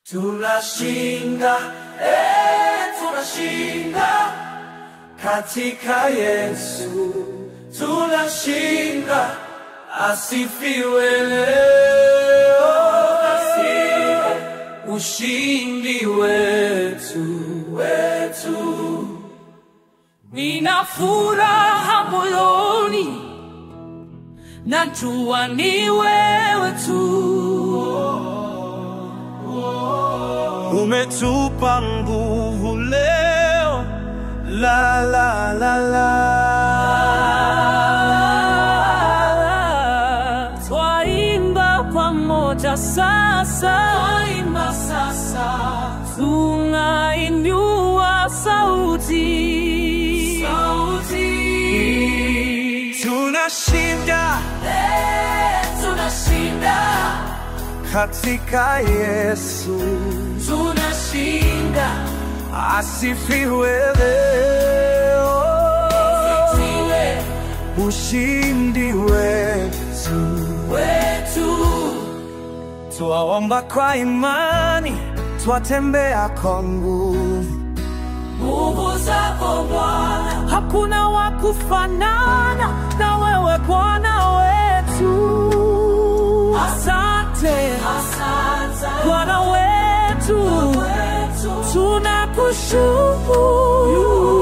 Tunashinda, eh, tunashinda katika Yesu. Tunashinda, asifiwe leo, asifiwe ushindi wetu, wetu. Nina furaha moyoni, najua ni wewe tu. Umetupa nguvu leo, la la la la. Twaimba pamoja sasa, Twaimba sasa, tunainua sauti, sauti. Tunashinda Eh, tunashinda, katika Yesu, tunashinda, asifiwe leo, tiwe ushindi wetu. wetu. Twaomba kwa imani, twatembea kwa nguvu. Nguvu zako Bwana, hakuna wa kufanana na wewe Bwana wetu. Asante, Bwana wetu, tunakushukuru.